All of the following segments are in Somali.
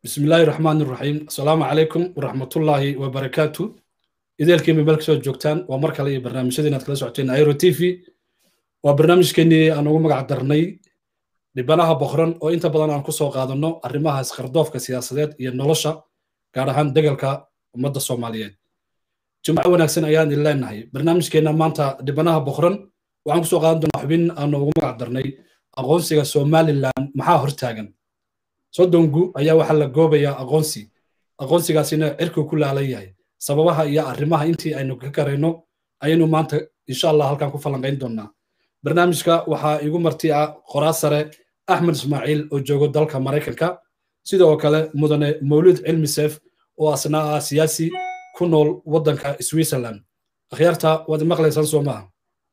bismi illaahi raxmaan iraxiim asalaamu calaykum waraxmatullaahi wabarakaatu ideelkiima meel kasoo joogtaan waa mar kale iyo barnaamijyada inaad kala socoteen airo t v waa barnaamijkeenii aan ugu magac darnay dhibanaha boqran oo inta badan aan ku soo qaadanno arrimaha iskardoofka siyaasadeed iyo nolosha gaar ahaan degalka ummadda soomaaliyeed jimco wanaagsan ayaan idin leenahay barnaamijkeenna maanta dhibanaha boqran waxaan kusoo qaadan doonaa xubin aan ugu magac darnay aqoonsiga somalilan maxaa hortaagan soddongu ayaa waxaa la goobayaa aqoonsi aqoonsigaasina cirkuu ku laalan yahay sababaha iyo arrimaha intii aynu ka karayno ayaynu maanta insha allah halkan ku falanqayn doonaa barnaamijka waxaa igu marti ah qoraa sare axmed ismaaciil oo joogo dalka maraykanka sidoo kale mudane mawlid cilmi seef oo asna ah siyaasi ku nool waddanka switzerland akhyaarta waad maqlaysaan soo maaha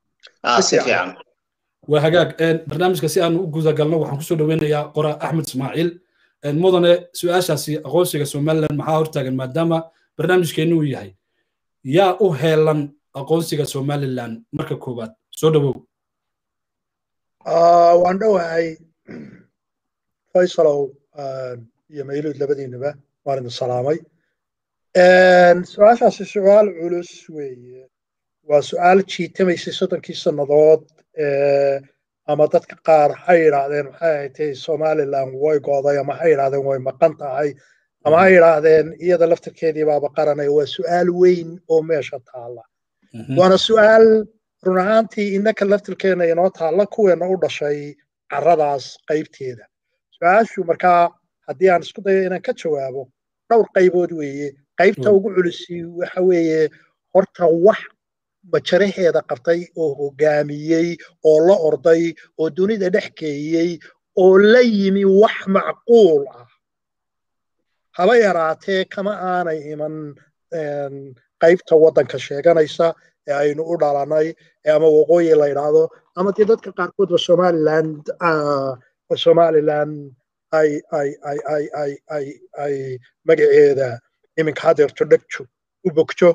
waa hagaag barnaamijka si aan u gudagalno waxaan kusoo dhoweynayaa qora axmed ismaaciil mudane su-aashaasi aqoonsiga somaliland maxaa hortaagan maadaama barnaamijkeennu uu yahay yaa u heelan aqoonsiga somaliland marka koowaad soo dhowow waan dhowahay faysalow iyo mayluud labadiinaba waan idin salaamay su-aashaasi su-aal culus weeye waa su-aal jiitamaysay soddonkii sannadood ama dadka qaar ha yidhaahdeen maxay ahatay somaliland way go'day ama ha yidhaahdeen way maqan tahay ama ha yidhaahdeen iyada laftirkeedii baaba qaranaya waa su'aal weyn oo meesha taalla waana su'aal run ahaantii innaka laftirkeena inoo taalla kuweena u dhashay carradaas qaybteeda su-aashu markaa haddii aan isku dayo inaan ka jawaabo dhowr qaybood weeye qaybta ugu culisi waxa weeye horta wax majaraheeda qabtay oo hoggaamiyey oo la orday oo dunida dhex geeyey oo la yimi wax macquul ah haba yaraatee kama aanay iman qaybta waddanka sheeganaysa ee aynu u dhalanay ama waqooyi la yidhaahdo ama dee dadka qaarkoodba somaliland somaliland ay ay ay ay ay ay ay magaceeda iminka hadeerto dhegjo u bogjo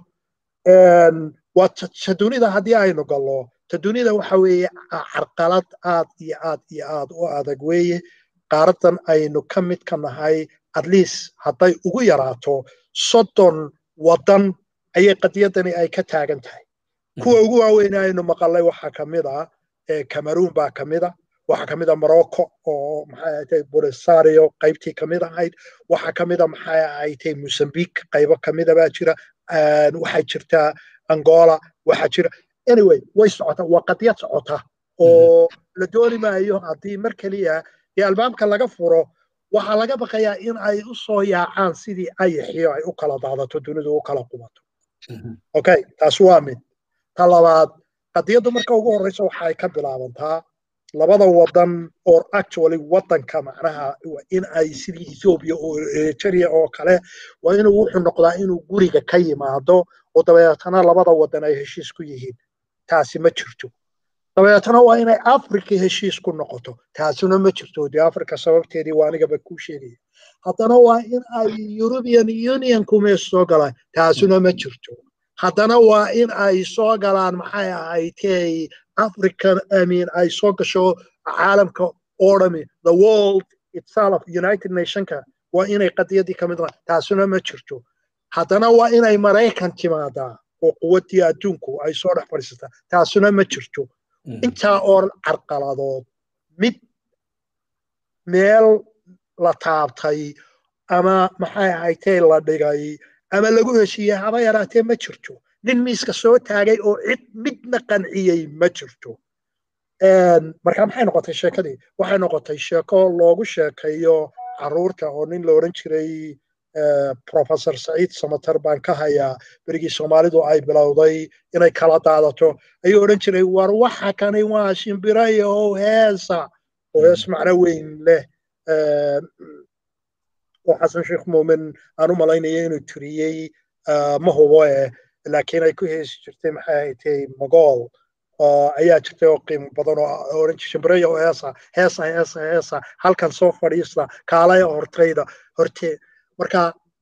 waa ta dunida haddii aynu gallo ta dunida waxa weeye carqalad aad iyo aad iyo aad u adag weeye qaaradan aynu ka mid ka nahay at least hadday ugu yaraato soddon waddan ayay qadiyadani ay ka taagan tahay kuwa ugu waaweyn aynu maqalay waxaa ka mid a cameroon baa ka mid a waxaa ka mid a morocco oo maxay ahatay bolisario qaybtii ka mid ahayd waxaa ka mid a maxay ahatay mozambique qaybo ka mida baa jira waxaa jirtaa angola waxaa jira anyway way socotaa waa qadiyad socota oo la dooni maayo haddii mar keliya dee albaabka laga furo waxaa laga baqayaa in ay u soo yaacaan sidii ayaxiyo ay u kala daadato dunidu u kala qubato okay taas waa mid ta labaad qadiyaddu marka ugu horreysa waxay ka bilaabantaa labada waddan or actually waddanka macnaha in ay sidii ethiopia oo eritrea oo kale waa inuu wuxuu noqdaa inuu guriga ka yimaado oo dabeetana labada waddan ay heshiis ku yihiin taasi ma jirto dabeetana waa inay africa heshiis ku noqoto taasina ma jirto dee africa sababteedii waa anigaba kuu sheegaya haddana waa in ay european unionku mees soo galaan taasina ma jirto haddana waa in ay soo galaan maxay ahaydtay african i mean ay soo gasho caalamka oo dhami the world itself united nationka waa inay qadiyadii ka mid tahay taasina ma jirto haddana waa inay maraykan timaadaa oo quwaddii adduunku ay soo dhex fadhiisataa taasina ma jirto intaa oo carqaladood mid meel la taabtay ama maxay ahaydtay la dhigay ama lagu heshiiyey haba yaraatee ma jirto nin miiska soo taagay oo cid midna qanciyey ma jirto marka maxay noqotay sheekadii waxay noqotay sheeko loogu sheekayo carruurta oo nin la odhan jiray professor saciid samater baan ka hayaa berigii soomaalidu ay bilowday inay kala daadato ayuu odhan jiray war waxa kani waa shimbirayo oo heesa oo hees macno weyn leh oo xasan sheekh muumin aan u malaynaya inuu tiriyey ma hubo eh laakiin ay ku heesi jirtay maxay ahaydtay mogool ayaa jirtay oo qiimo badan oo oran jirtay shimbiraya oo heesa heesa heesa heesa halkan soo fadhiista kaalaya hortayda horte marka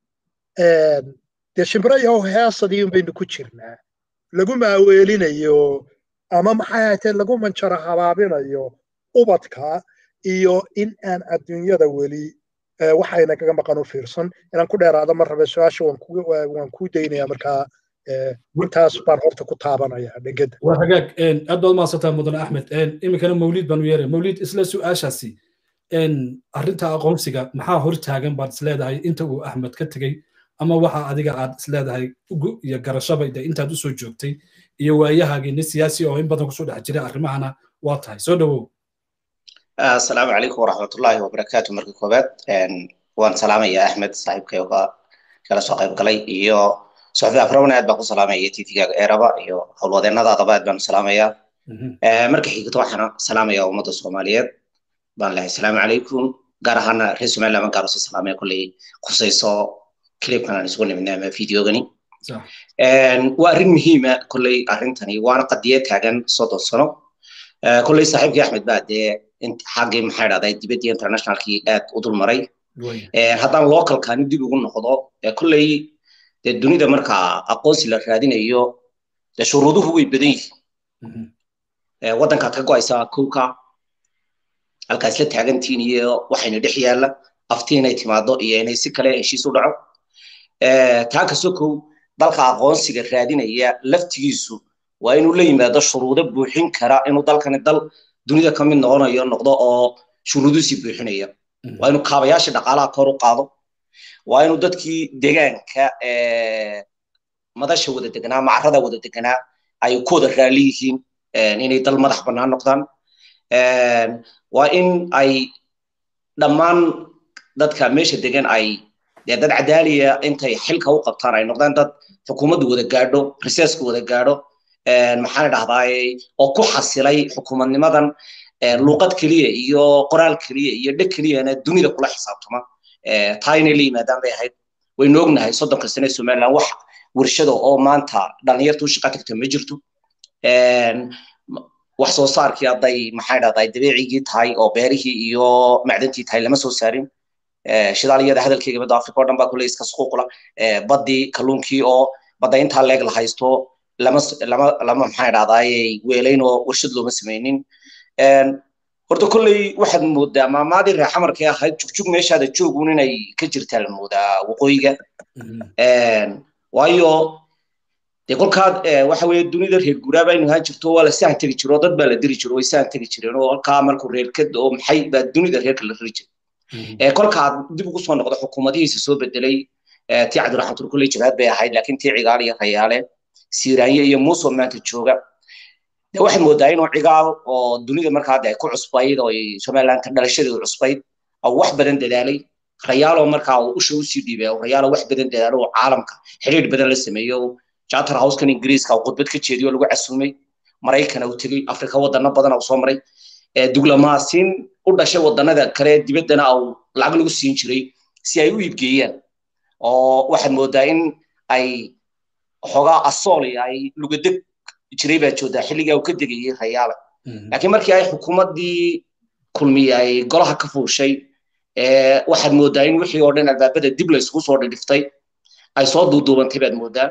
dee shimbiraya oo heesadii baynu ku jirnaa lagu maaweelinayo ama maxay ahaydtay lagu manjaro habaabinayo ubadka iyo in aan adduunyada weli waxayna kaga maqan u fiirsan inaan ku dheeraado ma rabe su-aasha waan kuu daynaya markaa intaas baan horta ku taabanaya dhegada waa hagaag aad baad mahadsantaa mudane axmed iminkana mawliid baan u yeeray mawliid isla su-aashaasi arrinta aqoonsiga maxaa hor taagan baad isleedahay inta uu axmed ka tegey ama waxa adiga aad isleedahay ugu iyo garashaba de intaad usoo joogtay iyo waayahaagii nin siyaasi oo in badan kusoo dhex jiray arrimahana waa tahay soo dhowow asalaamu calaykum waraxmatullaahi wabarakaatu marka koobaad waan salaamaya axmed saaxiibkay oo kala soo qayb galay iyo soxbi afrawna aad baan ku salaamaya tvgaaga eeraba iyo howlwadeennadaadaba aad baan u salaamaya marka xigto waxaana salaamaya ummadda soomaaliyeed baan lehay asalaamu calaykum gaar ahaana reer somaliland baan gaar usii salaamaya kolley khusayso clipkan aan isugu nimidnay ama videogani waa arrin muhiima kolley arrintani waana qadiya taagan soddon sano kolley saaxiibkii axmed baa dee xaggii maxay dhahday dibaddii internationalkii aad u dul maray haddaan localkani dib ugu noqdo kolley dee dunida markaa aqoonsi la raadinayo dee shuruuduhu way badan yihiin waddankaad ka go'aysaa kowka halkaa isla taagantiin iyo waxayna dhex yaalla afti inay timaado iyo inay si kale heshiis u dhaco taa kastoo kow dalka aqoonsiga raadinaya laftigiisu waa inuu la yimaado shuruudo buuxin kara inuu dalkani dal dunida ka mid noqonayo noqdo oo shuruuduusii buuxinaya waa inuu kaabayaasha dhaqaalaha kor u qaado waa inuu dadkii deegaanka madasha wada deganaa macarada wada deganaa ay ku wada raali yihiin inay dal madax bannaan noqdaan waa in ay dhammaan dadka meesha degan ay dee dad cadaaliya intay xilka u qabtaan ay noqdaan dad xukuumaddu wada gaadho researchku wada gaadho maxaan dhahdaay oo ku xasilay xukuumadnimadan luuqad keliya iyo qoraal keliya iyo dheg keliyana dunida kula xisaabtama taa inay la yimaadaan bay ahayd waynu ognahay soddonka sane somaliland wax warshada oo maanta dhallinyarta u shaqa tagta ma jirto wax soo saarkii hadday maxay dhahdaay dabeecigii tahay oo beerihii iyo macdantii tahay lama soo saarin shidaaliyada hadalkeyga badda africa oo dhan baa kule iska suquuqla baddii kalluunkii oo badda intaa leeg la haysto lama lama lama maxay dhahdaay weelayn oo warshad looma samaynin horta kolley waxaad moodaa maamaadii reer xamarkay ahayd jugjug meeshaada joogun inay ka jirtaa la moodaa waqooyiga waayo dee kolkaad waxa weeye dunida reer guraa baynu ahaan jirto waa la sahan tegi jiro dad baa la diri jiro way sahan tegi jireen oo halkaa markuu reerkad oo maxay baa dunida reerka la riri jiray kolkaad dib ugu soo noqdo xukuumadihiisa soo bedelay tii cabdiraxmatul kulley jibaad bay ahayd laakiin tii cigaal iyo rayaale siiraanye iyo muuso maanta jooga de waxaad moodaa inuu cigaal oo dunida markaa de ay ku cusbayd oo somalilandka dhalashadeedu cusbayd oo wax badan dadaalay rayaaloo markaa uu usha usii dhiibay rayaalo wax badan dadaalo oo caalamka xiriir badan la sameeyo charter housekan ingiriiska uu khudbad ka jeediyo lagu casuumay maraykana uu tegey afrika wadano badan uu soo maray diblomaasiin u dhashay wadanada kale dibaddana uu lacag lagu siin jiray si ay u iibgeeyaan oo waxaad moodaa in ay xoogaa asooli ay lugadeg jiray baa joodaa xilligaa uu ka degayay rayaala laakiin markii ay xukuumaddii kulmiye ay golaha ka fuushay waxaad moodaa in wixii oo dhan albaabada dib la isugu soo dhidhiftay ay soo duuduubantay baad moodaa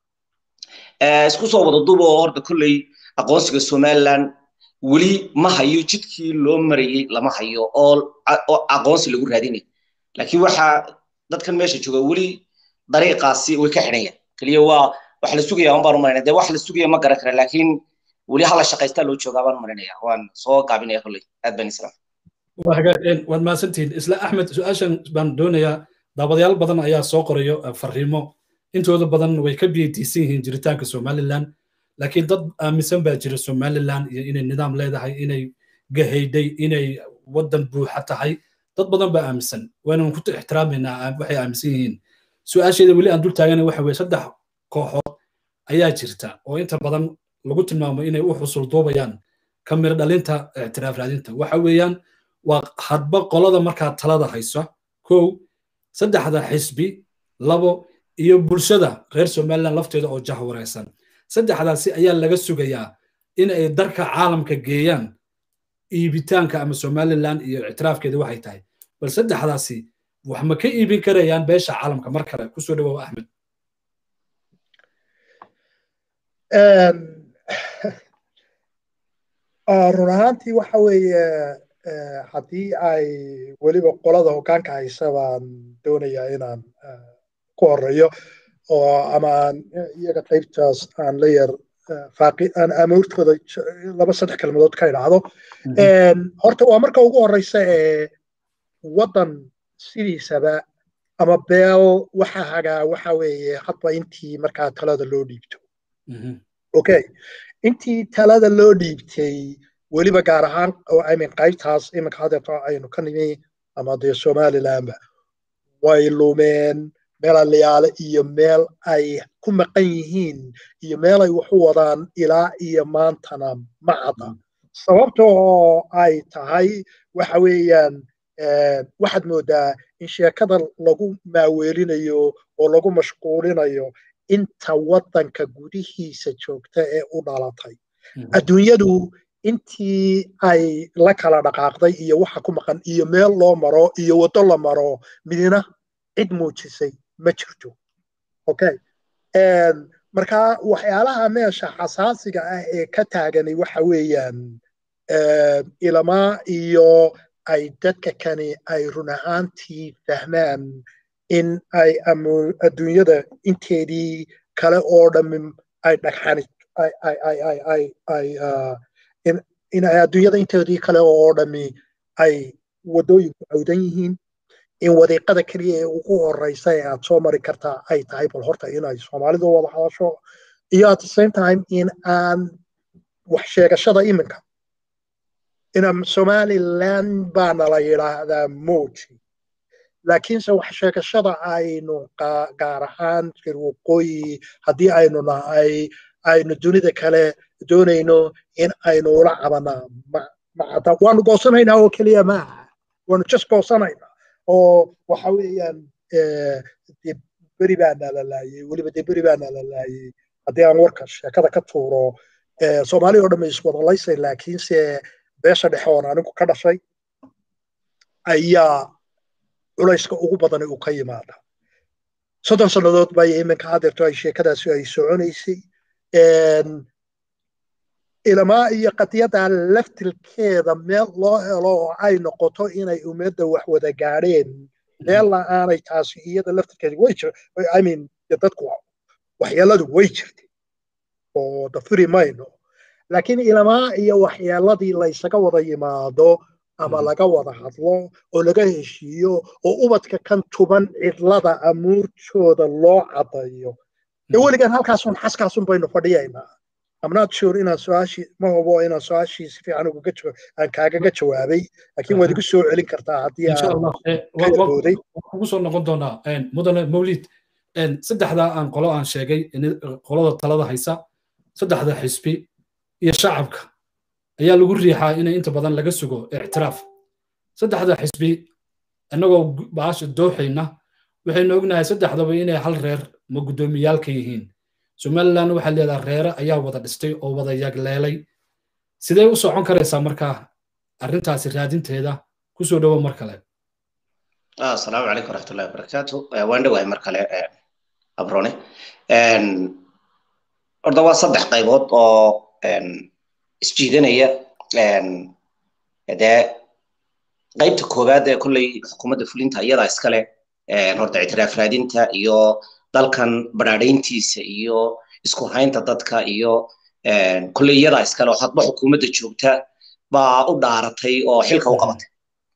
isku soo wada duuba oo horta kolley aqoonsiga somaliland weli ma hayo jidkii loo marayey lama hayo oo aqoonsi lagu raadinay laakiin waxaa dadkan meesha jooga weli dariiqaasi way ka xidhanyaan keliya waa wax la sugaya un baan u marinaya dee wax la sugaya ma garan kara laakiin weli hala shaqaystaa loo joogaa baan u marinaya waan soo gaabinaya kolley aad baan islam waad mahadsantihiin isla axmed su-aashan baan doonayaa daabadayaal badan ayaa soo qorayo fariimo intooda badan way ka biyadiisan yihiin jiritaanka somaliland laakiin dad aaminsan baa jira somaliland iyo inay nidaam leedahay inay gahayday inay waddan buuxa tahay dad badan baa aaminsan waynaan ku ixtiraamayna waxay aaminsan yihiin su-aasheeda weli aan dul taagana waxa weye saddex kooxood ayaa jirta oo inta badan lagu tilmaamo inay u xusul duubayaan ka mir dhalinta ictiraaf raadinta waxa weeyaan waa hadba qolada markaa talada haysa kow saddexda xisbi labo iyo bulshada reer somaliland lafteeda oo jah wareysan saddexdaasi ayaa laga sugayaa in ay darka caalamka geeyaan iibitaanka ama somaliland iyo ictiraafkeeda waxay tahay bal saddexdaasi wax ma ka iibin karayaan beesha caalamka mar kale kusoo dhawow axmed run ahaantii waxa weeye haddii ay weliba qolada hoggaanka haysa baan doonayaa inaan ku horeeyo oo ama aan iyaga qaybtaas aan la yar faaqi aan amoortooda laba saddex kelmadood ka idhaahdo horta waa marka ugu horeysa ee waddan sidiisaba ama beel waxa hagaa waxa weeye hadba intii markaa talada loo dhiibto okay intii talada loo dhiibtay weliba gaar ahaan imin qaybtaas iminka hadeerto aynu ka nimi ama dee somalilandba way lumeen meel aliyaale iyo meel ay ku maqan yihiin iyo meel ay wax u wadaan ilaa iyo maantana ma cadda sababta oo ay tahay waxa weeyaan waxaad moodaa in sheekada lagu maaweelinayo oo lagu mashquulinayo inta waddanka gudihiisa joogta ee u dhalatay adduunyadu intii ay la kala dhaqaaqday iyo waxa ku maqan iyo meel loo maro iyo waddo la maro midina cid muujisay ma jirto okay marka waxyaalaha meesha xasaasiga ah ee ka taagani waxa weeyaan ilamaa iyo ay dadka kani ay run ahaantii fahmaan in ay adduunyada inteedii kale oo dhammin ay dhagxani in ay adduunyada inteedii kale oo dhammi ay waddooyinku cawdan yihiin in wadiiqada keliya ee ugu horeysa ee aad soo mari kartaa ay tahay bal horta inay soomaalidu wada hadasho iyo at the same time in aan wax sheegashada iminka ina somaliland baana la yidhaahdaa moji laakiinse wax sheegashada aynu gaar ahaan jir waqooyi haddii aynu nahay aynu dunida kale doonayno in aynu ula cabanaa macada waanu goosanaynaa oo keliya maaha waanu just goosanaynaa oo waxa weeyaan de beri baana la laayey weliba de beri baana la laayey haddii aan warka sheekada ka tuuro soomaaliya oo dhamma iswadalaysay laakiinse beesha dhexe oon anigu ka dhashay ayaa culayska ugu badani uu ka yimaada soddon sannadood bay iminka hadeerto ay sheekadaasi ay soconaysay ilamaa iyo qadiyada laftilkeeda meel loo helo oo ay noqoto inay ummadda wax wada gaadheen meella aanay taasi iyada laftilkeeda way jir i mean dadku waxyeeladu way jirtay oo dafiri mayno laakiin ilamaa iyo waxyeeladii laysaga wada yimaado ama laga wada hadlo oo laga heshiiyo oo ubadka kan tuban cidlada amuurtooda loo caddayo dee weligan halkaasun xaskaasun baynu fadhiyaynaa I'm not sure inaan su-aashii ma hubo inaan su-aashii si fiican ugaga aan kaagaga jawaabay laakiin waad igu soo celin kartaa haddii aan kugu soo noqon doonaa mudane mawlid saddexdaa aan qolo aan sheegay qolada talada haysa saddexda xisbi iyo shacabka ayaa lagu riixaa inay inta badan laga sugo ictiraaf saddexda xisbi annagoo baasha dooxayna waxaynu ognahay saddexdaba inay hal reer ma guddoomiyaalka yihiin somaliland waxaa leedaha reere ayaa wada dhistay oo wada yagleelay sidee u socon karaysaa markaa arrintaasi raadinteeda kusoo dhowo mar kale asalaamu calaykum waraxmatullahi wabarakaatu waan dhowahay mar kale abrone horta waa saddex qaybood oo isjiidanaya dee qaybta koowaad ee kolley xukuumadda fulinta iyadaa iskale horta ictiraaf raadinta iyo dalkan badhaadhayntiisa iyo isku haynta dadka iyo kolley iyadaa iskale oo hadba xukuumadda joogta baa u dhaaratay oo xilka u qabatay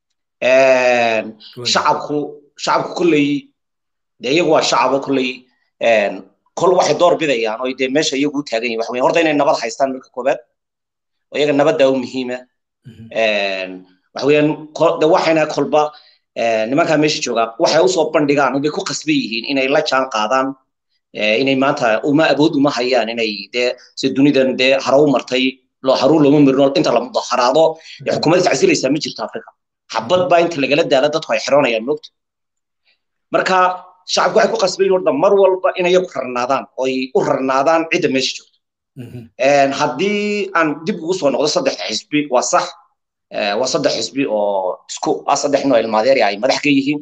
shacabku shacabku kolley dee iyagu waa shacabo kolley kol waxay door bidayaan oo dee meesha iyagu u taagan yihin waxa weyan horta inay nabad haystaan marka koowaad oo iyaga nabadda u muhiima waxa weeyaan de waxayna kolba nimankaa meesha joogaa waxay usoo bandhigaan oo bay ku qasban yihiin inay la jaan qaadaan inay maanta uma awood uma hayaan inay dee si dunidan dee haro u martay loo haruun looma marin inta la mudaharaado ee xukuumadda tacsilaysaa ma jirto afrika xabad baa inta lagala daala dadku ay xiroonayaan moogta marka shacabku waxay ku qasban yihin horta mar walba inay iyagu rarnaadaan oo ay u rarnaadaan cidda meesha joogto haddii aan dib ugu soo noqdo saddexda xisbi waa sax waa saddex xisbi oo isku ah saddex noo ilmaadeeri ay madax ka yihiin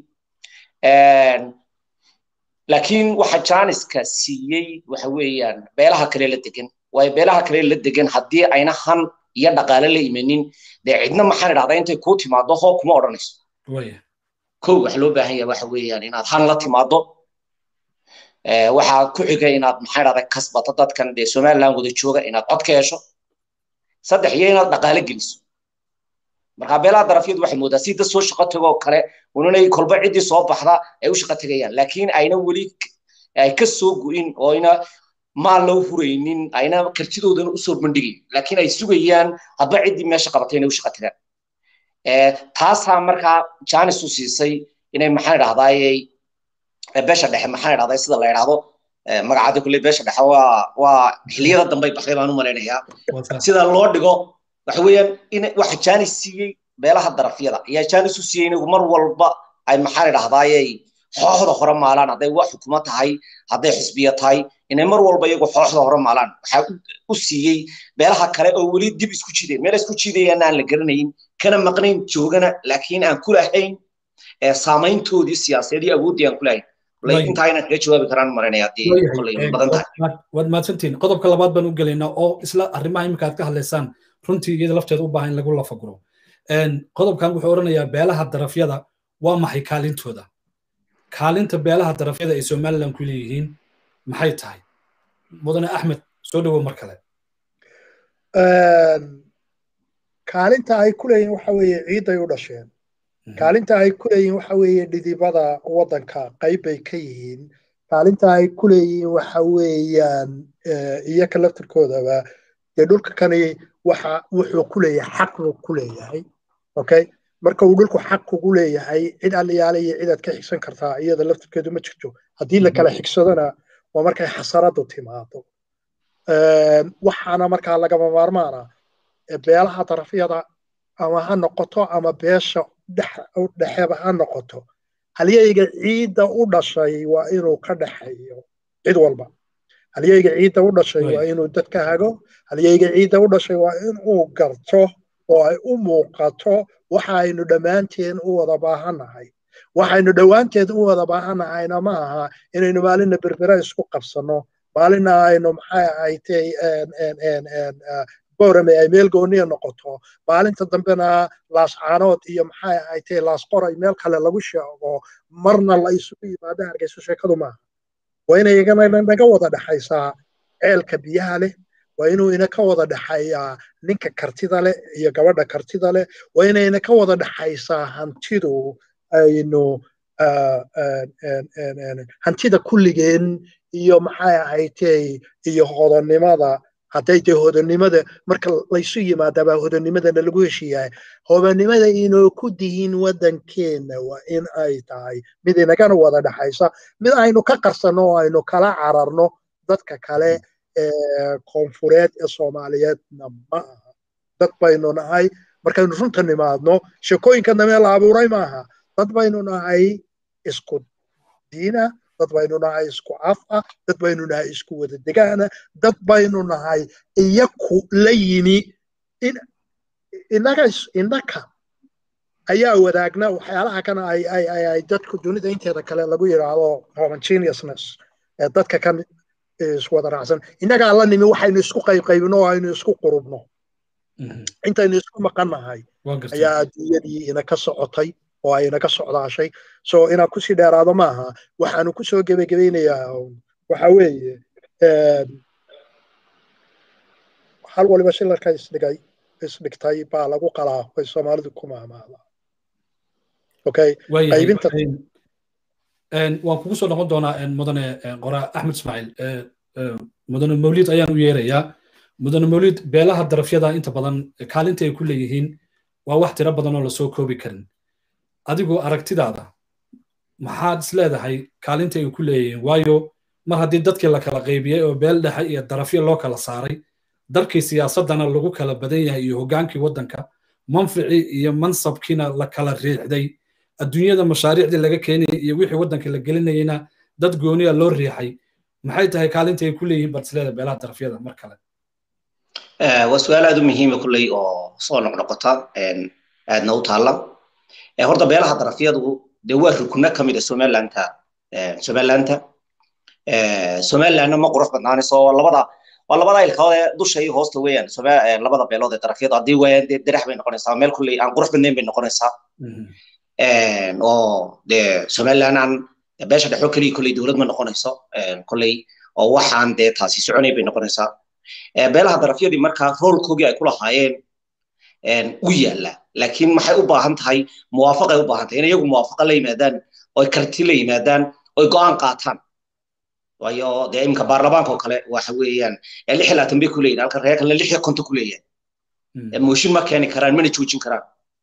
laakiin waxa jaaniska siiyey waxa weeyaan beelaha kale la degan waayo beelaha kale la degan haddii ayna han iyo dhaqaale la imanin dee cidna maxaan idhahdaa intay kuu timaado hoo kuma odhanayso kow waxa loo baahan yahay waxa weeyaan inaad han la timaado waxaa ku xiga inaad maxaan idhahdaa kasbato dadkan dee somaliland wada jooga inaad cod ka hesho saddex iyo inaad dhaqaale geliso marka beelaha darafyadu waxay moodaa si dad soo shaqo tago oo kale unanay kolba ciddii soo baxda ay u shaqo tegayaan laakiin ayna weli ay ka soo go'in oo ayna maal loo huraynin ayna kartidoodana usoo bandhigayn laakiin ay sugayaan hadba ciddii meesha qabatay inay u shaqo tagaan taasaa markaa janis u siisay inay maxaan idhahdaayey beesha dhexe maxaan idhahdaa sida la idhahdo magacaada kulley beesha dhexe waa waa xilliyada dambay baxday baan u malaynayaa sida loo dhigo waxa weeyaan in waxa janis siiyey beelaha darafyada ayaa janis u siiyey inagu mar walba ay maxaan idhahdaayey xooxda hore maalaan hadday wax xukumo tahay hadday xisbiya tahay inay mar walba iyagu xooxda hore maalaan waxaa u siiyey beelaha kale oo weli dib isku jideen meel isku jidayaana aan la garanayn kana maqnayn joogana laakiin aan ku lahayn saamayntoodii siyaasadeed iyo awooddii aan ku lahayn intaa inaan kaga jawaabi karaan maranaya haddii kolley badan tahay waad mahadsantihin qodobka labaad baan u gelaynaa oo isla arrimaha imika aad ka hadlaysaan runtii iyada lafteeda u baahan in lagu lafaguro qodobkan wuxuu odhanayaa beelaha darafyada waa maxay kaalintooda kaalinta beelaha darafyada ay somaliland ku leeyihiin maxay tahay mudane axmed soo dhowow mar kale kaalinta ay ku leeyihiin waxa weeye ciidday u dhasheen kaalinta ay ku leeyihiin waxa weeye dhidibada waddanka qayb bay ka yihiin kaalinta ay ku leeyihiin waxa weeyaan iyaka laftirkoodaba dee dhulka kani waxa wuxuu ku leeyahay xaq buu ku leeyahay okay marka uu dhulku xaq kugu leeyahay cid aliyaale iyo cidaad ka xigsan kartaa iyada laftirkeedu ma jirto haddii la kala xigsadona waa markay xasaradu timaado waxaana markaa lagama maarmaana beelaha darafyada ama ha noqoto ama beesha dhexeba ha noqoto halyeyga ciidda u dhashay waa inuu ka dhexeeyo cid walba halyeyga ciidda u dhashay waa inuu dadka hago halyeyga ciidda u dhashay waa inuu garto oo ay u muuqato waxa aynu dhammaanteen u wada baahannahay waxaynu dhowaanteed u wada baahannahayna ma aha inaynu maalinna berbera isku qabsanno maalinna aynu maxay ahaytay boorame ay meel gooniya noqoto maalinta dambena laascaanood iyo maxay ahaytay laasqoray meel kale lagu sheego marna la isugu yimaado hargeyso sheekadu maaha waa inay igana naga wada dhexaysaa ceelka biyaha leh waa inuu ina ka wada dhexeeyaa ninka kartida leh iyo gabadha kartida leh waa inayna ka wada dhexaysaa hantidu aynu hantida kulligeen iyo maxay ahaytay iyo hodonnimada hadday dee hodonnimada marka laysu yimaadabaa hodonnimadana lagu heshiiyahay hodonnimada inoo ku dihin waddankeenna waa in ay tahay mid inagana wada dhexaysa mid aynu ka qarsanno oo aynu kala cararno dadka kale koonfureed ee soomaaliyeedna ma aha dad baynu nahay markaynu runta nimaadno sheekooyinka damee la abuuray maaha dad baynu nahay isku diina dad baynu nahay isku af ah dad baynu nahay isku wada degaana dad baynu nahay iyaku la yimi inaga innaka ayaa wadaagna waxyaalaha kana ay ay ay ay dadku dunida inteeda kale lagu yidhaahdo homogeneousness ee dadka kan iswada raacsan innagaa la nimi waxaynu isku qaybqaybno oo aynu isku qurubno intaynu isku maqannahay ayaa adduunyadii inaka socotay oo ay inaga socdaashay so inaan kusii dheeraado maaha waxaanu kusoo gebagebaynayaa waxa weeye hal waliba shilarka isdhigay isdhigtay baa lagu qalaa way soomaalidu ku maamaada okay qaybinta waan kugu soo noqon doonaa mudane qora axmed ismaaciil mudane mawlid ayaan u yeerayaa mudane mawlid beelaha darafyada inta badan kaalinta ay ku leeyihiin waa wax tiro badan oo lasoo koobi karin adigoo aragtidaada maxaad is leedahay kaalinta ay ku leeyihiin waayo mar haddii dadkii la kala qaybiyey oo beel dhexe iyo darafyo loo kala saaray dalkii siyaasaddana lagu kala badan yahay iyo hoggaankii waddanka manficii iyo mansabkiina la kala riixday adduunyada mashaariicdii laga keenayay iyo wixii waddanka la gelinayeyna dad gooniya loo riixay maxay tahay kaalinta ay ku leeyihiin baad is leedahay beelaha darafyada mar kale waa su-aal aad u muhiima kulley oo soo noqnoqota aadna u taalla horta beelaha darafyadu dee waa rukno ka mid a somalilanta somalilanta somalilandna ma qurux badnaanayso labada waa labada ilkadood ee dusha iyo hoosta weeyaan labada beelood ee darafyada haddii waayaan dee derax bay noqonaysaa meel kulley aan qurux badnayn bay noqonaysaa oo dee somaliland aan beesha dhexo keliya kolley dowlad ma noqonayso kolley oo waxaan dee taasi soconay bay noqonaysaa beelaha darafyadii markaa roolkoogii ay ku lahaayeen u yaalla laakiin maxay u baahan tahay muwaafaqay u baahan tahay in iyagu muwaafaqa la yimaadaan oy karti la yimaadaan oy go'aan qaataan waayo dee iminka baarlamaanka oo kale waxa weeyaan lix iyo labaatan bay ku leeyihin halka reer kalena lix iyo konton ku leeyahay mooshin ma keeni karaan mana joojin karaan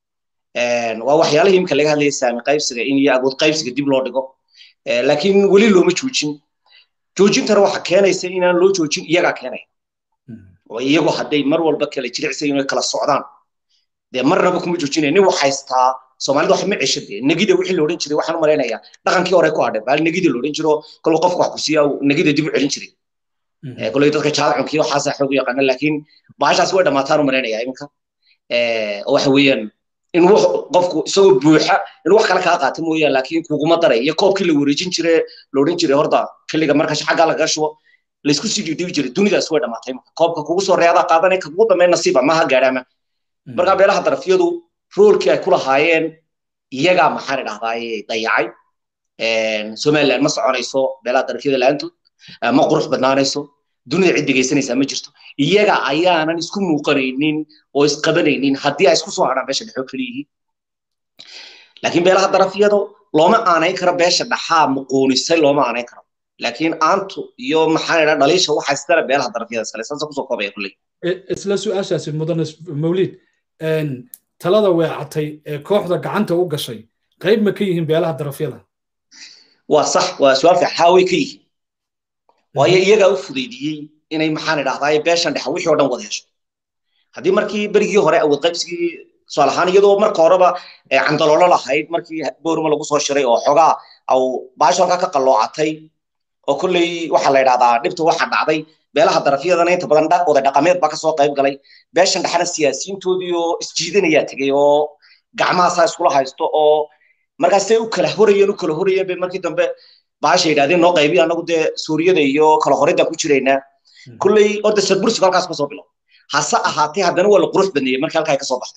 waa waxyaalihii iminka laga hadlayay saami qaybsiga in iyo awood qaybsiga dib loo dhigo laakiin weli looma joojin joojintana waxa keenaysa inaan loo joojin iyagaa keenaya oo iyagu hadday mar walba kala jiricsayin oy kala socdaan dee marnaba kuma joojinaya nin wax haystaa soomaalida wax ma cesha dee negida wixii la odhan jiray waxaan u malaynayaa dhaqankii hore ku hadhay baal negida la odhan jiro kolba qofka wax ku siiya negida dib u celin jiray koley dadka jaadcunkii waxaasa xoog u yaqaana laakiin bahashaas way dhamaataan u malaynayaa iminka waxa weeyaan in qofku isagoo buuxa in wax kale kaa qaata mooyaan laakiin kuguma daray iyo koobkii la wareejin jire la odhan jiray horta xilliga marka xaggaa lagaga shubo laysku sii dhiibdhibi jiray dunidaas way dhamaatay koobka kugu soo reedaa qaadanay ka kugu dambeyn nasiiba maha gaadhaama markaa beelaha darafyadu roolkii ay ku lahaayeen iyagaa maxaan idhahdaaye dayacay somaliland ma soconayso beelaha darafyada la-aantood ma qurux badnaanayso dunida cid dhegaysanaysaa ma jirto iyaga ayaanan isku muuqanaynin oo isqabanaynin haddii ay isku soo hadhaan beesha dhexoo keliyihiin laakiin beelaha darafyadu looma aanayn karo beesha dhaxaa muquunisay looma aanayn karo laakiin aantu iyo maxaan idhaa dhaliisha waxa iskale beelaha darafyada iskale saasa kusoo koobaya kulley isla su-aashaasi mudane mawlid talada weecatay ee kooxda gacanta u gashay qayb ma ka yihiin beelaha darafyada waa sax waa su-aal fiican haa way ka yihiin waayo iyagaa u fudaydiyey inay maxaan idhahdaa beeshan dhexa wixii oo dhan wada hesho haddii markii berigii hore awood qaybsigii tusaale ahaan iyadoo marka horeba candaloolo lahayd markii boorma lagu soo shiray oo xogaa au baasho halkaa ka qalloocatay oo kolley waxaa la idhahdaa dhibta waxa dhacday beelaha darafyadana inta badan oday dhaqameed baa kasoo qayb galay beeshan dhexna siyaasiyiintoodii oo isjiidanayaa tegey oo gacmahaasaa iskula haysto oo markaasay u kala horayeen u kala horayeen bay markii dambe baasha yidhahdeen noo qaybiya anagu dee suuriyada iyo kala horidaan ku jiraynaa kulley orda sadbursigu halkaas kasoo bilo hase ahaatee haddana waa la qurux badneeyey markii halkaa kasoo baxday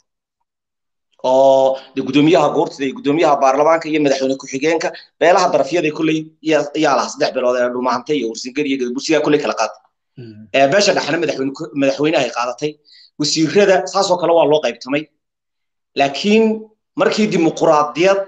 oo de gudoomiyaha goortida iyo gudoomiyaha baarlamaanka iyo madaxweyne ku-xigeenka beelaha darafyada kulley yaa lahaa saddex bilood ee dhumahantay iyo ursingar iyo gadbursigaa kulley kala qaatay beesha dhexna madaxweyne madaxweynahay qaadatay wasiirada saasoo kale waa loo qaybtamay laakiin markii dimuquraadiyad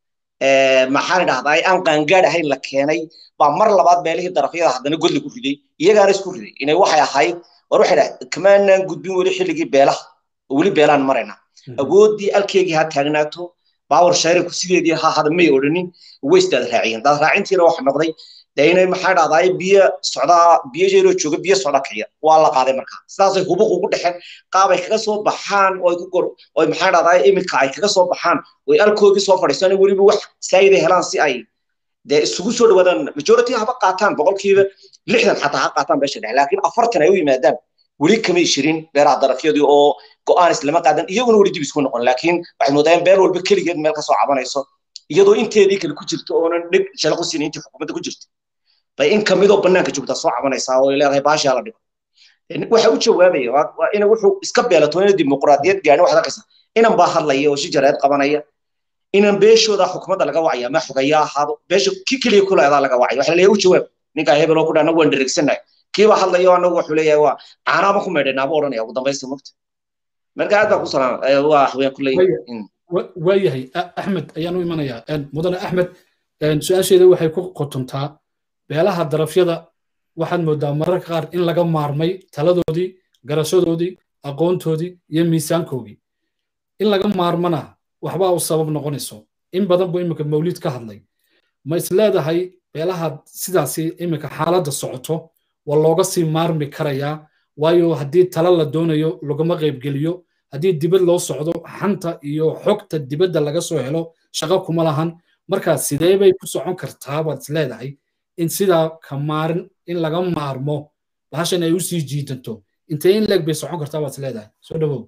maxaan idhahdaa aan qaangaad ahayn la keenay baa mar labaad beelihii darafyada haddana godli ku riday iyagaana isku riday inay waxay ahayd war waxay dhahay kamaanaan gudbin weli xilligii beelaha oo weli beelaan marayna awooddii alkeygii ha taagnaato baawar shayrinku sideedii ha hada may odhanin way isdaad raaciyeen daad raacintiina waxa noqday dee inay maxaa dhahdaa biyo socdaa biyo jeeroo jooga biyo socda kiciya waa la qaaday markaa sidaasay hubuq ugu dhexeen qaabay kaga soo baxaan oo ay ku gor oo maxaa dhahdaa iminka ay kaga soo baxaan oo ay alkoogii soo fadhiistaan weliba wax saayiday helaan si ay dee isugu soo dhawaadaan majority haba qaataan boqolkiiba lixdan xataa ha qaataan beesha dhexe laakiin afartan ay u yimaadaan weli kamay shirin beeraha darafyadii oo go'aan islama qaadan iyaguna weli dib isku noqon laakiin waxay moodayaan beel walba keligeed meel kasoo cabanayso iyadoo inteedii kale ku jirto oonan dhig shalaqu siin intii xukuumadda ku jirta bay in kamidoo banaanka joogtaa soo cabanaysaa oo ay leedahay baashaa la dhigo waxa u jawaabaya waa ina wuxuu iska beelato ina dimuqraadiyad gaani waxaad arkaysaa inan baa hadlaya oo shijareed qabanaya inan beeshooda xukuumadda laga wacaya ma xogaya ahaado beesha ki keliya kuleedaa laga wacaya waxa leeyahay u jawaab ninkaa hebel oo ku dhaa anagu waan dheregsanahay kiiba hadlayo anagu wuxuu leeyahay waa caanaaba ku meedhaynaaba odhanaya ugu dambaysta mugta marka aad baa ku salaam waa waxweyaan kuley waayahay axmed ayaan u imanayaa mudane axmed su-aasheeda waxay ku qotontaa beelaha darafyada waxaad moodaa mararka qaar in laga maarmay taladoodii garashadoodii aqoontoodii iyo miisaankoogii in laga maarmana waxbaa u sabab noqonayso in badan buu iminka mawlid ka hadlay ma is leedahay beelaha sidaasi iminka xaaladda socoto waa looga sii maarmi karayaa waayo haddii tala la doonayo laguma qaybgeliyo haddii dibad loo socdo xanta iyo xogta dibadda laga soo helo shaqo kuma lahan markaa sidee bay ku socon kartaa baad is leedahay in sidaa ka maarin in laga maarmo bahashan ay u sii jiidanto intee in leeg bay socon kartaa baad is leedahay soo dhawow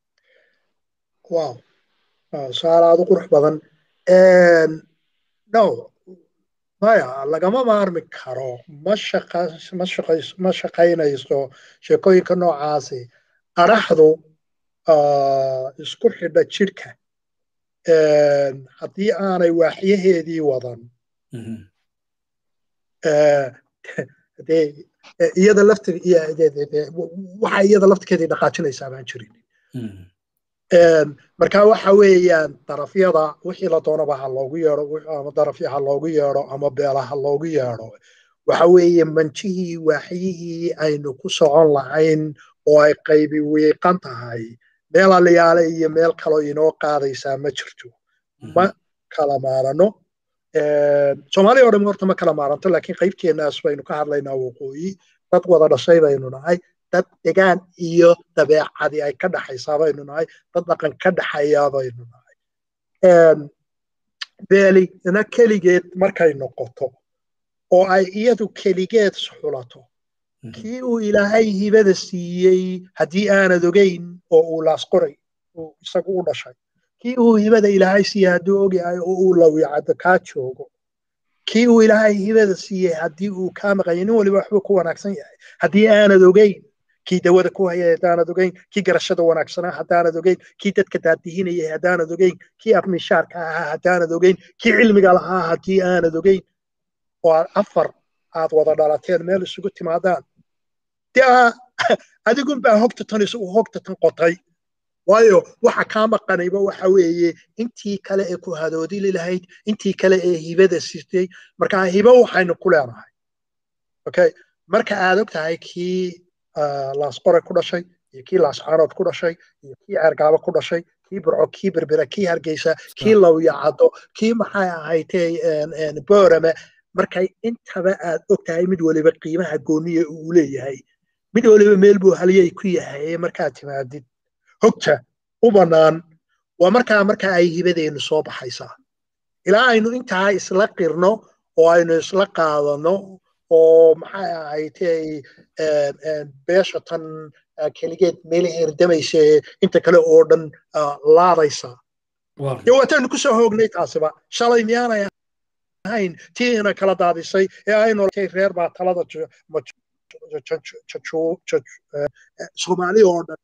wow su-aal aad u qurux badan no maya lagama maarmi karo ma shaqa ma shaqays ma shaqaynayso sheekooyinka noocaasi qaraxdu isku xidha jidhka haddii aanay waaxyaheedii wadan dee iyada lafti waxa iyada laftigeedii dhaqaajinaysaa baan jirin marka waxa weeyaan darafyada wixii la doonaba ha loogu yeedho ama darafya ha loogu yeedho ama beela ha loogu yeedho waxa weeye manjihii waaxyihii aynu ku socon lahayn oo ay qaybi wiiqan tahay meel aliyaale iyo meel kaloo inoo qaadaysaa ma jirto ma kala maarano soomaaliya oo dham horta ma kala maaranto laakiin qaybteennaas baynu ka hadlaynaa waqooyi dad wada dhashay baynu nahay dad degaan iyo dabeecadii ay ka dhaxaysaa baynu nahay dad dhaqan ka dhaxayaa baynu nahay beelina keligeed markay noqoto oo ay iyadu keligeed xulato kii uu ilaahay hibada siiyey haddii aanad ogeyn oo uu laasqoray uu isagu u dhashay kii uu hibada ilaahay siiyey hadduu ogyahay oo uu lawicado kaa joogo kii uu ilaahay hibada siiyey haddii uu kaa maqanya nin waliba waxbuu ku wanaagsan yahay haddii aanad ogeyn kii dawada ku hayay haddaanad ogeyn kii garashada wanaagsanaa haddaanad ogeyn kii dadka daadihinayay haddaanad ogeyn kii afmishaarka ahaa haddaanad ogeyn kii cilmiga lahaa haddii aanad ogeyn oo aad afar aad wada dhalateen meel isugu timaadaan dee adigun baa hogta tan isagu hogta tan qotay waayo waxa kaa maqanayba waxa weeye intii kale ee ku hadoodili lahayd intii kale ee hibada sitay marka hibo waxaynu ku leenahay okay marka aad og tahay kii laasqore ku dhashay iyo kii laascaanood ku dhashay iyo kii ceergaabo ku dhashay kii burco kii berbera kii hargeysa kii lawyacado kii maxay ahaytee boorame markay intaba aad og tahay mid waliba qiimaha gooniya uu leeyahay mid waliba meel buu halyay ku yahay markaad timaadid hogta u bannaan waa markaa markaa ay hibadeennu soo baxaysaa ilaa aynu intaa isla qirno oo aynu isla qaadano oo maxay ahaytay beesha tan keligeed meelaha herdamaysa inta kale oo dhan laadaysa dee waataynu ku soo hoognay taasiba shalay miyaanay ahayn tii ina kala daadisay ee aynu reer baa talada soomaali oo dhan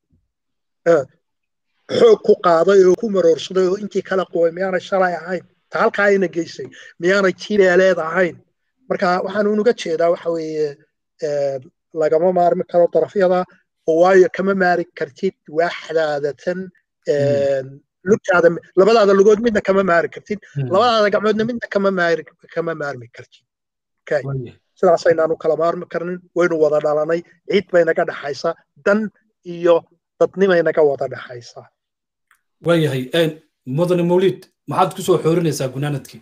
xoog ku qaaday oo ku maroorsaday oo intii kala quway miyaanay shalay ahayn ta halkaa ayna geysay miyaanay tiileeleed ahayn marka waxaan unuga jeedaa waxa weeye lagama maarmi karo darafyada oo waayo kama maari kartid waaxdaada tan lugtaada labadaada lugood midna kama maari kartid labadaada gacmoodna midna kama maari kama maarmi kartid okay sidaasaynaanu kala maarmi karnin waynu wada dhalanay ciid bay naga dhaxaysaa dan iyo dadnimay naga wada dhaxaysaa waayahay mudane mawlid maxaad ku soo xoorinaysaa gunaanadkii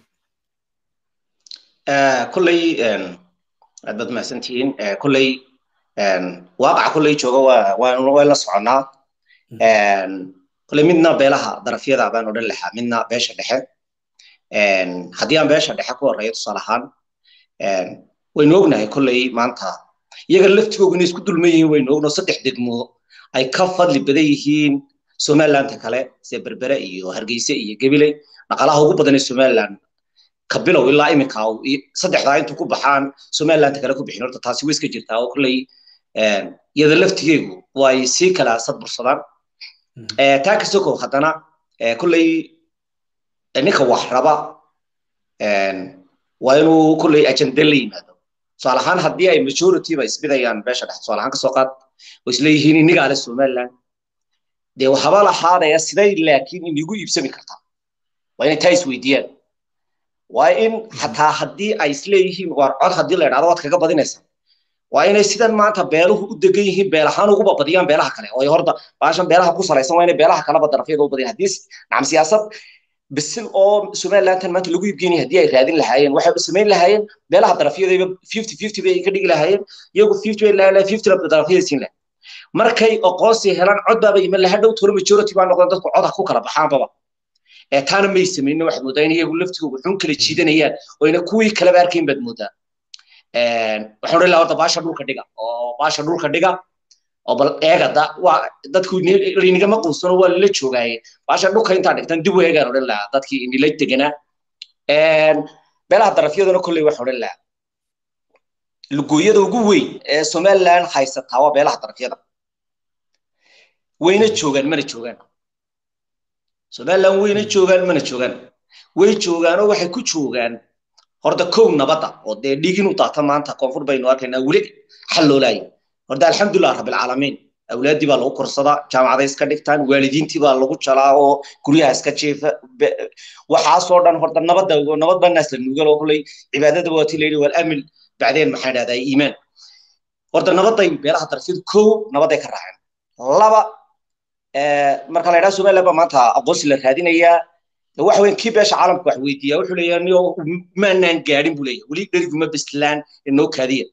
kolley aad baad mahadsantihiin kolley waaqaca kolley jooga waa way la soconnaa kolley midna beelaha darafyada baan odhan lahaa midna beesha dhexe haddii aan beesha dhexe ku horreeyo tusaale ahaan waynu ognahay kolley maanta iyaga laftigoogu inay isku dulman yihiin waynu ogno saddex degmo ay ka fadli badan yihiin somalilandka kale sida berbere iyo hargeyse iyo gabiley dhaqaalaha ugu badan ee somaliland ka bilow ilaa iminka saddexdaa intuu ku baxaan somalilandka kale ku bixin horta taasi way iska jirtaa oo kolley iyada laftigeegu way sii kala sadbursadaan taa ka sokow haddana kolley ninka wax raba waa inuu kolley ajende la yimaado tusaale ahaan haddii ay majority ba isbidayaan beesha dhexe tusaale ahaan kasoo qaad oo isleeyihiin inigaa le somaliland dee waxaba lahaadaya siday laakiin inigu iibsami kartaa waa inay taa isweydiiyaan waa in xataa haddii ay isleeyihiin waar cod haddii la idhahdo waad kaga badinaysa waa inay sidan maanta beeluhu u degan yihiin beel ahaan uguba badiyaan beelaha kale oo horta baashan beelaha ku salaysan waa inay beelaha kaleba darafyada u badiyaan haddii nacam siyaasad bisil oo somalilandan maanta lagu iibgeynaya haddii ay raadin lahaayeen waxay samayn lahaayeen beelaha darafyadayba fifty fifty bay ka dhigi lahaayeen iyagu fifty bay lahaayeen fifty darafyada siin lahayen markay aqoonsi helaan cod baaba iman lahaa dhow toro majority baa noqdeen dadku cod ha ku kala baxaanbaba ee taana may samaynin waxaad moodaa in iyagu laftigoogu xun kala jiidanayaan oo ina kuwii kaleba arkayn baad moodaa waxaan odhan lahaa horta baasha dhulka dhiga oo baasha dhulka dhiga oo bal eegada waa dadku laynigama quusano waa lala joogaaye baasha dhulka intaa dhigtan dib u eegaan odhan lahaa dadkii inila deganaa beelaha darafyaduna kolley wax odhan lahaa lugooyada ugu weyn ee somaliland haysataa waa beelaha darafyada wayna joogaan mana joogaan somaliland wayna joogaan mana joogaan way joogaanoo waxay ku joogaan horta kow nabadda oo dee dhiigin u daata maanta koonfur baynu arkaynaa weli xal loolaayo horta alxamdulilah rabbilcaalamiin awlaaddii baa lagu korsadaa jaamacaday iska dhigtaan waalidiintii baa lagu jalaa oo guryaha iska jeefa waxaasoo dhan horta nabadda nabad baa naas la nuugal oo kulley cibaadada waati layidhi wal amil bacdeen maxaa dhahdaa iimaan horta nabadday beelaha darafyadu kow nabadday ka raaceen laba marka la yidhaha somaliland baa maanta aqoonsi la raadinayaa waxa weyn kii beesha caalamka wax weydiiya wuxuu leeyahay niyo maanaan gaadhin buu leeyahay weli dheriguma bislaan inoo kaadiya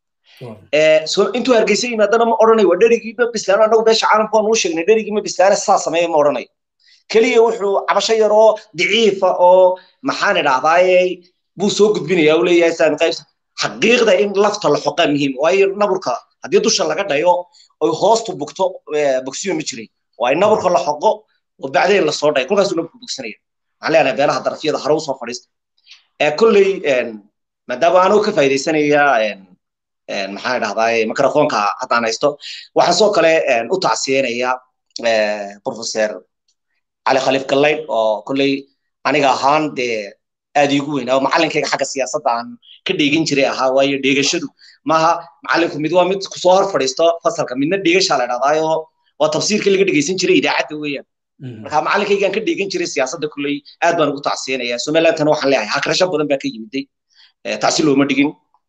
intuu hargeysa yimaadana ma odhanayo waa dherigiima bislaan annagu beesha caalamka waan uu sheegnay dherigiima bislaane saa sameeya ma odhanayo keliya wuxuu cabasho yar oo daciifa oo maxaan idhahdaaye buu soo gudbinaya uu leeyahay saami qaybsa xaqiiqda in lafta la xoqaa muhiim waayo naburka haddii dusha laga dhayo oy hoostu bugto bogsiyo ma jiray waa in naburka la xoqo oo bacdeen lasoo dhayo kolkaasuu naburka bogsanaya waxaan leenahay beelaha darafyada hore usoo fadhiista kolley maadaama anuu ka faa'iidaysanaya maxaan idhahdaa microfonka haddaan haysto waxaan soo kale u tacsiyenaya professor cali khaliif gallayd oo kolley aniga ahaan dee aad iigu weynaa macalinkayga xagga siyaasadda aan ka dheegin jiray ahaa waayo dheegashadu maaha macalinku mid waa mid kusoo hor fadhiisto fasalka midna dheegashaa la idhahdaayo waa tafsiirkii laga dhegeysan jiray idaacadda weeyaan marka macalinkaygaan ka dheegan jiray siyaasadda kulley aad baan ugu tacsiyenaya somalilandtana waxaan leeyahay hakrasho badan baa ka yimiday tacsi looma dhigin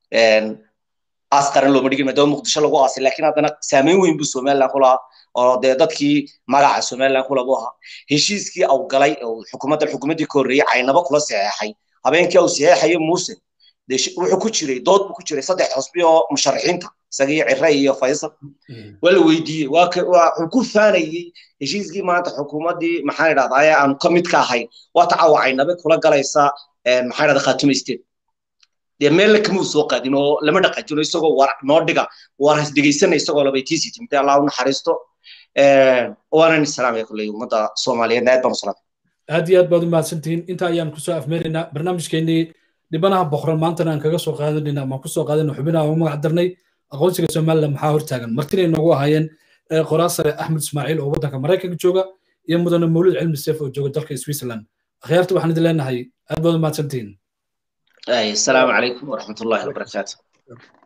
aas qaran looma dhigin maadaama muqdisho lagu aasay laakiin haddana saameyn weyn buu somaliland ku lahaa oo dee dadkii magaca somaliland kula buu ahaa heshiiskii au galay xukuumaddan xukuumaddii ka horreeyey caynabo kula saxeexay habeenkii au saxeexayo muuse wuxuu ku jiray dood buu ku jiray saddex xusbi oo musharaxiinta isagii cire iyo faysal waa la weydiiyey wuxuu ku faanayey heshiiskii maanta xukuumaddii maxaan idhahdaa aanu ka mid ka ahayn waa tacawa caynabe kula galaysa maxaan idhahdaa khaatumaysteed dee meelna kamuu soo qaadin oo lama dhaqaajino isagoo war noo dhiga war has dhegaysana isagoo labay tiisi timtay allah u naxariisto waanan salaamaya kulley ummadda soomaaliyeed aad baan u salaamay aad iyo aad baad u mahadsantihiin inta ayaan kusoo afmeeraynaa barnaamijkeenii dhibanaha boqoran maantana aan kaga soo qaadanayna ama kusoo qaadana xubinaha ugu magac darnay aqoonsiga somaliland maxaa hortaagan martina inoogu ahaayeen qoraa sare axmed ismaaciil oo waddanka maraykanka jooga iyo mudane mawlid cilmi seef oo jooga dalka switzerland akhyaarta waxaan idin leenahay aad baad u mahadsantihiin السلام عليكم ورحمة الله وبركاته